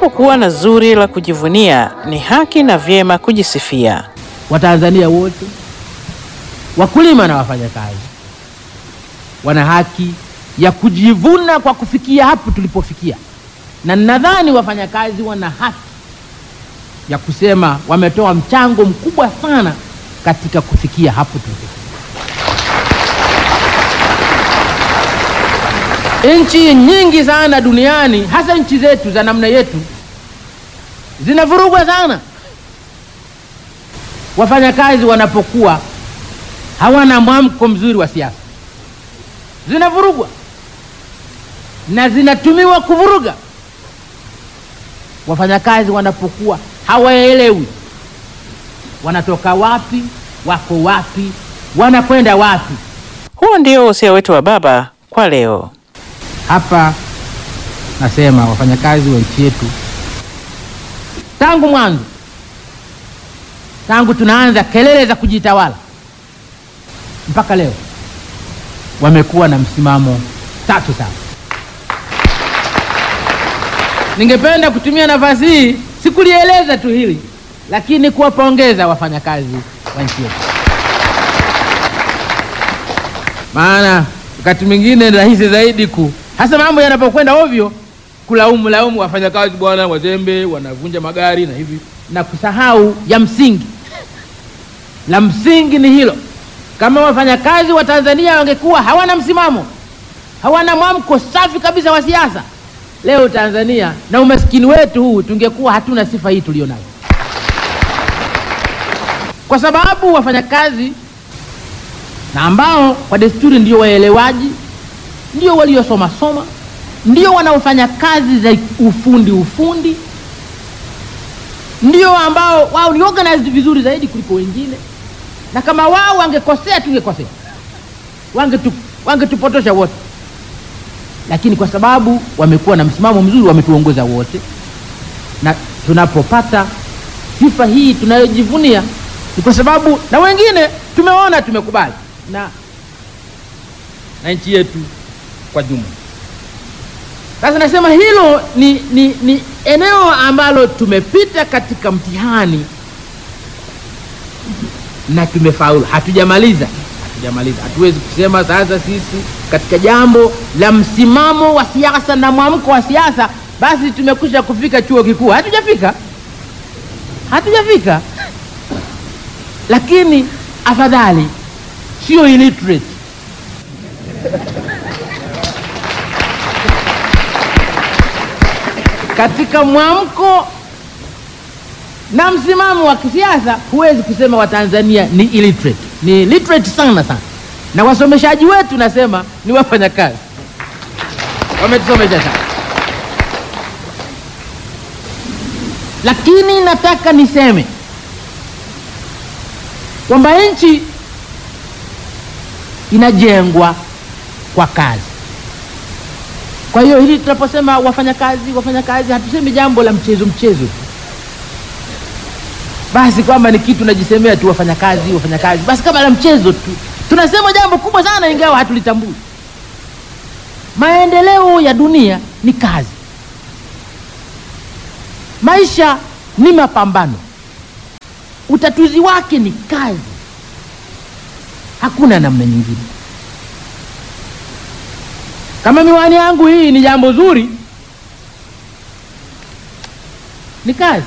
Unapokuwa na zuri la kujivunia, ni haki na vyema kujisifia. Watanzania wote wakulima na wafanyakazi wana haki ya kujivuna kwa kufikia hapo tulipofikia, na nadhani wafanyakazi wana haki ya kusema wametoa mchango mkubwa sana katika kufikia hapo tulipofikia. Nchi nyingi sana duniani, hasa nchi zetu za namna yetu, zinavurugwa sana wafanyakazi wanapokuwa hawana mwamko mzuri wa siasa, zinavurugwa na zinatumiwa kuvuruga. Wafanyakazi wanapokuwa hawaelewi wanatoka wapi, wako wapi, wanakwenda wapi. Huo ndio usia wetu wa baba kwa leo. Hapa nasema wafanyakazi wa nchi yetu tangu mwanzo, tangu tunaanza kelele za kujitawala mpaka leo wamekuwa na msimamo tatu sana. Ningependa kutumia nafasi hii sikulieleza tu hili, lakini kuwapongeza wafanyakazi wa nchi yetu, maana wakati mwingine ni rahisi zaidi ku hasa mambo yanapokwenda ovyo kulaumu laumu wafanyakazi, bwana wazembe, wanavunja magari na hivi, na kusahau ya msingi. La msingi ni hilo kama wafanyakazi wa Tanzania wangekuwa hawana msimamo, hawana mwamko safi kabisa wa siasa, leo Tanzania na umaskini wetu huu tungekuwa hatuna sifa hii tulionayo, kwa sababu wafanyakazi na ambao kwa desturi ndio waelewaji, ndio waliosoma soma, ndio wanaofanya kazi za ufundi ufundi, ndio ambao wao ni organized vizuri zaidi kuliko wengine na kama wao wangekosea tungekosea, wangetu wangetupotosha wote, lakini kwa sababu wamekuwa na msimamo mzuri, wametuongoza wote, na tunapopata sifa hii tunayojivunia ni kwa sababu na wengine tumeona, tumekubali na na nchi yetu kwa jumla. Sasa nasema hilo ni, ni, ni eneo ambalo tumepita katika mtihani na tumefaulu. Hatujamaliza, hatujamaliza. Hatuwezi kusema sasa sisi katika jambo la msimamo wa siasa na mwamko wa siasa basi tumekwisha kufika chuo kikuu. Hatujafika, hatujafika, lakini afadhali sio illiterate katika mwamko na msimamo wa kisiasa huwezi kusema Watanzania ni illiterate, ni literate sana sana, na wasomeshaji wetu nasema ni wafanyakazi, wametusomesha sana. Lakini nataka niseme kwamba nchi inajengwa kwa kazi. Kwa hiyo hili tunaposema wafanyakazi, wafanyakazi, hatusemi jambo la mchezo mchezo tu basi kwamba ni kitu najisemea tu wafanyakazi wafanyakazi, basi kama la mchezo tu. Tunasema jambo kubwa sana, ingawa hatulitambui. Maendeleo ya dunia ni kazi, maisha ni mapambano, utatuzi wake ni kazi, hakuna namna nyingine. Kama miwani yangu hii ni jambo zuri, ni kazi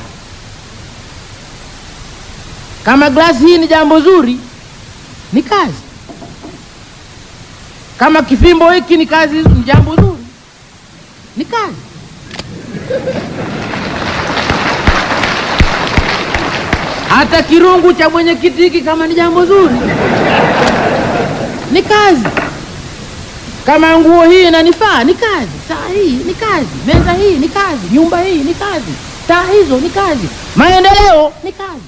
kama glasi hii ni jambo zuri, ni kazi. Kama kifimbo hiki ni kazi, ni jambo zuri, ni kazi. Hata kirungu cha mwenyekiti hiki kama ni jambo zuri, ni kazi. Kama nguo hii inanifaa, ni kazi. Saa hii ni kazi, meza hii ni kazi, nyumba hii ni kazi, taa hizo ni kazi, maendeleo ni kazi.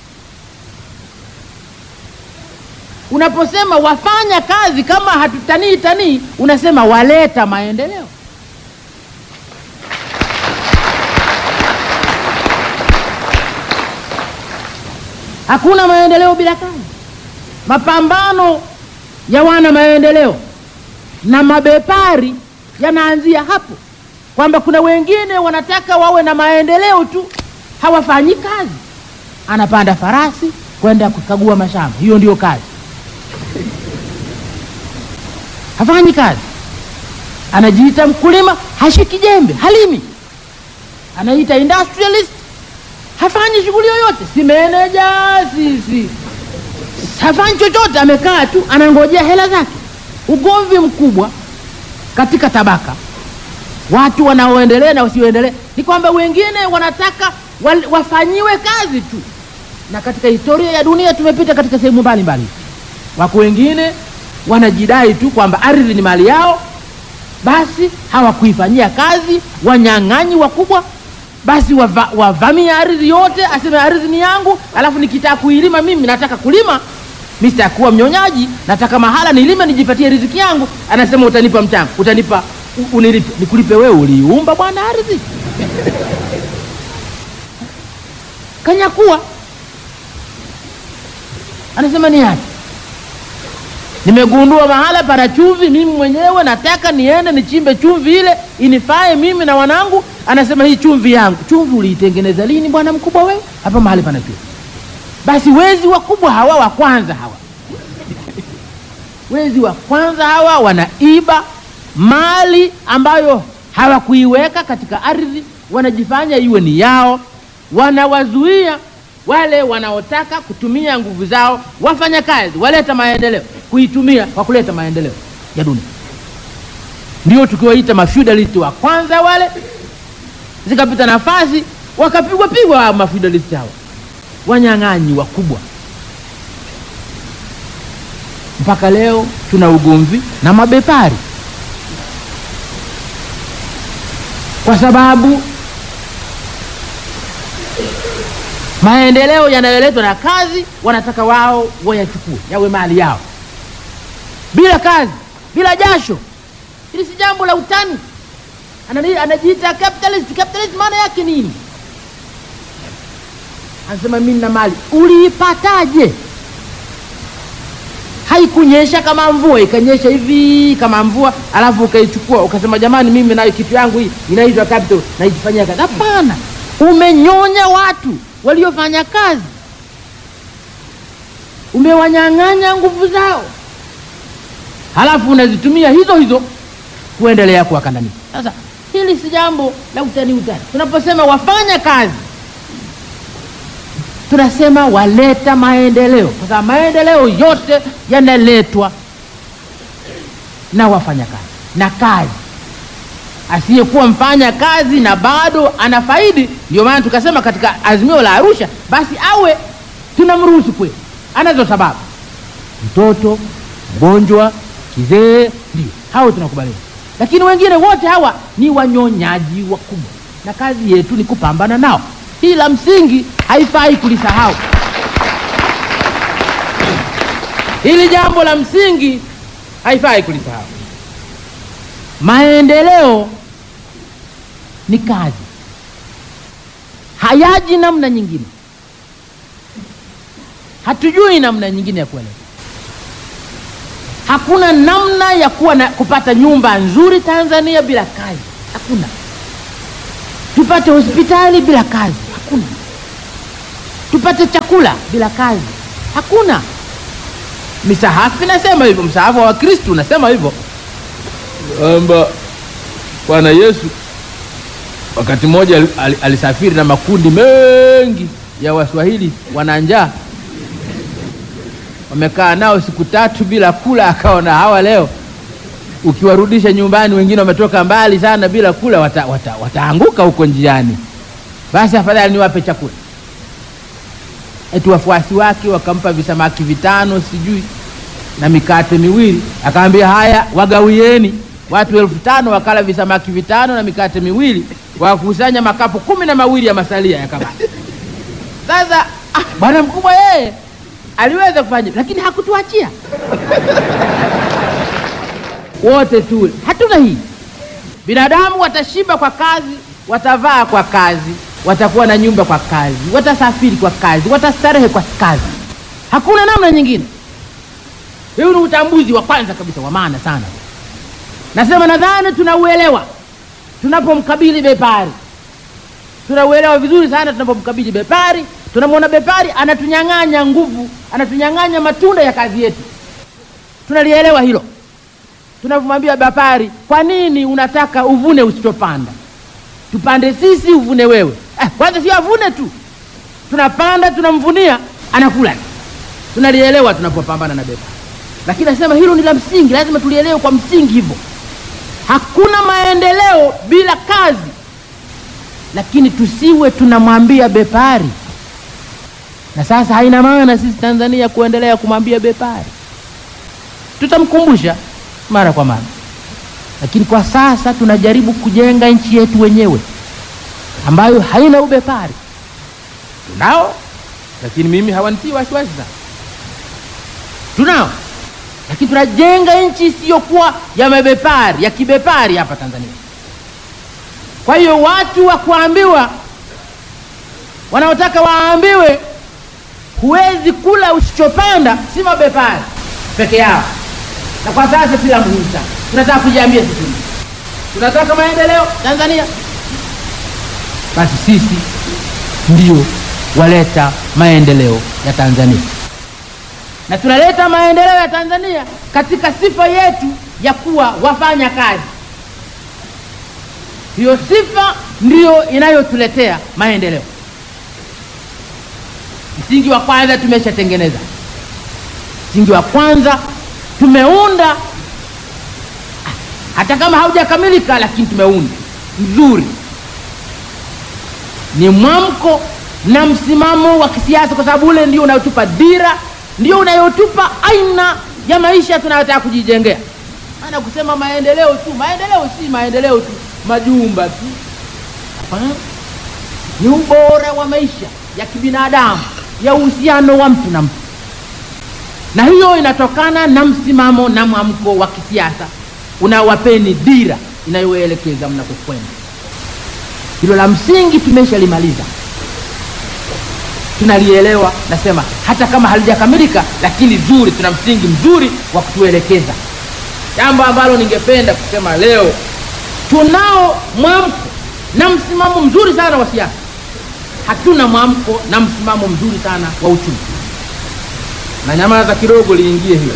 Unaposema wafanya kazi kama hatutanii tanii, unasema waleta maendeleo. Hakuna maendeleo bila kazi. Mapambano ya wana maendeleo na mabepari yanaanzia hapo. kwamba kuna wengine wanataka wawe na maendeleo tu, hawafanyi kazi. Anapanda farasi kwenda kukagua mashamba, hiyo ndio kazi. Hafanyi kazi, anajiita mkulima, hashiki jembe, halimi, anaita industrialist, hafanyi shughuli yoyote, si meneja, si, si hafanyi chochote, amekaa tu anangojea hela zake. Ugomvi mkubwa katika tabaka, watu wanaoendelea na wasioendelea ni kwamba wengine wanataka wal- wafanyiwe kazi tu, na katika historia ya dunia tumepita katika sehemu mbalimbali. Wako wengine wanajidai tu kwamba ardhi ni mali yao, basi hawakuifanyia kazi, wanyang'anyi wakubwa basi wava, wavamia ardhi yote, aseme ardhi ni yangu, alafu nikitaka kuilima mimi nataka kulima, mi sitakuwa mnyonyaji, nataka mahala nilime nijipatie riziki yangu. Anasema utanipa mchanga, utanipa u- unilipe. Nikulipe wewe? Uliumba bwana ardhi kanyakuwa. Anasema ni yake. Nimegundua mahala pana chumvi, mimi mwenyewe nataka niende nichimbe chumvi ile inifae mimi na wanangu. Anasema hii chumvi yangu. Chumvi uliitengeneza lini bwana mkubwa wewe? Hapa mahali pana chumvi. Basi wezi wakubwa hawa wa kwanza hawa, wezi wa kwanza hawa wanaiba mali ambayo hawakuiweka katika ardhi, wanajifanya iwe ni yao, wanawazuia wale wanaotaka kutumia nguvu zao wafanya kazi waleta maendeleo kuitumia kwa kuleta maendeleo ya dunia. Ndio tukiwaita mafeudalist wa kwanza wale, zikapita nafasi wakapigwa pigwa hao mafeudalist hao, wanyang'anyi wakubwa. Mpaka leo tuna ugomvi na mabepari kwa sababu maendeleo yanayoletwa na kazi wanataka wao wayachukue yawe mali yao, bila kazi, bila jasho. Hili si jambo la utani. Anani- Anajiita capitalist. Capitalist maana yake nini? Anasema mimi na mali. Uliipataje? Haikunyesha kama mvua, ikanyesha hivi kama mvua, alafu ukaichukua ukasema, jamani, mimi nayo kitu yangu hii inaitwa capital, naijifanyia kazi. Hapana, umenyonya watu waliofanya kazi, umewanyang'anya nguvu zao, halafu unazitumia hizo hizo kuendelea kuwakandamiza. Sasa hili si jambo la utani utani. Tunaposema wafanya kazi, tunasema waleta maendeleo, kwa sababu maendeleo yote yanaletwa na wafanya kazi na kazi asiyekuwa mfanya kazi na bado anafaidi. Ndio maana tukasema katika azimio la Arusha, basi awe tunamruhusu kweli, anazo sababu, mtoto, mgonjwa, kizee, ndio hao tunakubaliana, lakini wengine wote hawa ni wanyonyaji wakubwa, na kazi yetu ni kupambana nao. Hii la msingi haifai kulisahau. Hili jambo la msingi haifai kulisahau. Maendeleo ni kazi, hayaji namna nyingine. Hatujui namna nyingine ya kueleza. Hakuna namna ya kuwa na, kupata nyumba nzuri Tanzania bila kazi, hakuna. Tupate hospitali bila kazi, hakuna. Tupate chakula bila kazi, hakuna. Misahafu inasema hivyo, msahafu wa Wakristo unasema hivyo kwamba Bwana Yesu wakati mmoja al- al- alisafiri na makundi mengi ya Waswahili wana njaa, wamekaa nao siku tatu bila kula. Akaona hawa leo ukiwarudisha nyumbani, wengine wametoka mbali sana bila kula, wata, wata, wataanguka huko njiani, basi afadhali niwape chakula. Eti wafuasi wake wakampa visamaki vitano sijui na mikate miwili, akaambia haya, wagawieni watu elfu tano wakala visamaki vitano na mikate miwili, wakusanya makapu kumi na mawili ya masalia yakabaki. Sasa ah, bwana mkubwa yeye aliweza kufanya, lakini hakutuachia wote tule. Hatuna hii. Binadamu watashiba kwa kazi, watavaa kwa kazi, watakuwa na nyumba kwa kazi, watasafiri kwa kazi, watastarehe kwa kazi. Hakuna namna nyingine. Huu ni utambuzi wa kwanza kabisa wa maana sana. Nasema nadhani tunauelewa tunapomkabili bepari tunauelewa vizuri sana tunapomkabili bepari tunamwona bepari anatunyang'anya nguvu anatunyang'anya matunda ya kazi yetu tunalielewa hilo tunavyomwambia bepari kwa nini unataka uvune usichopanda tupande sisi uvune wewe eh, kwanza sio avune tu tunapanda tunamvunia anakula tunalielewa tunapopambana na bepari lakini nasema hilo ni la msingi lazima tulielewe kwa msingi hivyo hakuna maendeleo bila kazi lakini tusiwe tunamwambia bepari na sasa haina maana sisi tanzania kuendelea kumwambia bepari tutamkumbusha mara kwa mara lakini kwa sasa tunajaribu kujenga nchi yetu wenyewe ambayo haina ubepari tunao lakini mimi hawanitii wasiwasi sana tunao lakini tunajenga nchi isiyokuwa ya mabepari ya kibepari hapa tanzania kwa hiyo watu wa kuambiwa wanaotaka waambiwe huwezi kula usichopanda si mabepari peke yao na kwa sasa si la muhimu sana tunataka kujiambia sisi tunataka maendeleo tanzania basi sisi ndio waleta maendeleo ya tanzania na tunaleta maendeleo ya tanzania katika sifa yetu ya kuwa wafanya kazi hiyo sifa ndiyo inayotuletea maendeleo msingi wa kwanza tumeshatengeneza msingi wa kwanza tumeunda hata kama haujakamilika lakini tumeunda mzuri ni mwamko na msimamo wa kisiasa kwa sababu ule ndio unayotupa dira ndio unayotupa aina ya maisha tunayotaka kujijengea maana kusema maendeleo tu maendeleo si maendeleo tu majumba tu hapana ni ubora wa maisha ya kibinadamu ya uhusiano wa mtu na mtu na hiyo inatokana na msimamo na mwamko wa kisiasa unawapeni dira inayoelekeza mnakokwenda hilo la msingi tumeshalimaliza tunalielewa nasema hata kama halijakamilika lakini zuri tuna msingi mzuri wa kutuelekeza jambo ambalo ningependa kusema leo tunao mwamko na msimamo mzuri sana wa siasa hatuna mwamko na msimamo mzuri sana wa uchumi na nyamaza kidogo liingie hiyo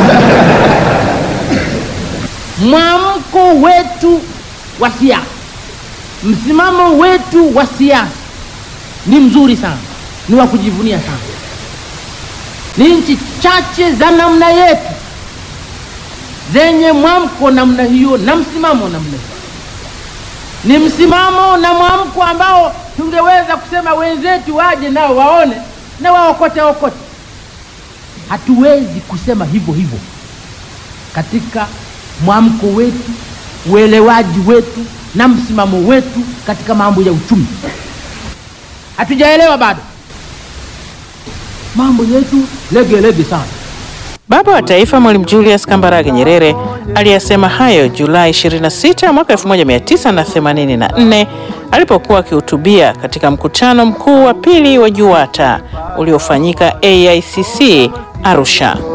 mwamko wetu wa siasa msimamo wetu wa siasa ni mzuri sana ni wa kujivunia sana ni nchi chache za namna yetu zenye mwamko namna hiyo na msimamo namna hiyo ni msimamo na mwamko ambao tungeweza kusema wenzetu waje nao waone na waokote okote hatuwezi kusema hivyo hivyo katika mwamko wetu uelewaji wetu na msimamo wetu katika mambo ya uchumi hatujaelewa bado mambo yetu lege lege sana Baba wa Taifa Mwalimu Julius Kambarage Nyerere aliyasema hayo Julai 26 mwaka 1984 alipokuwa akihutubia katika mkutano mkuu wa pili wa JUWATA uliofanyika AICC Arusha.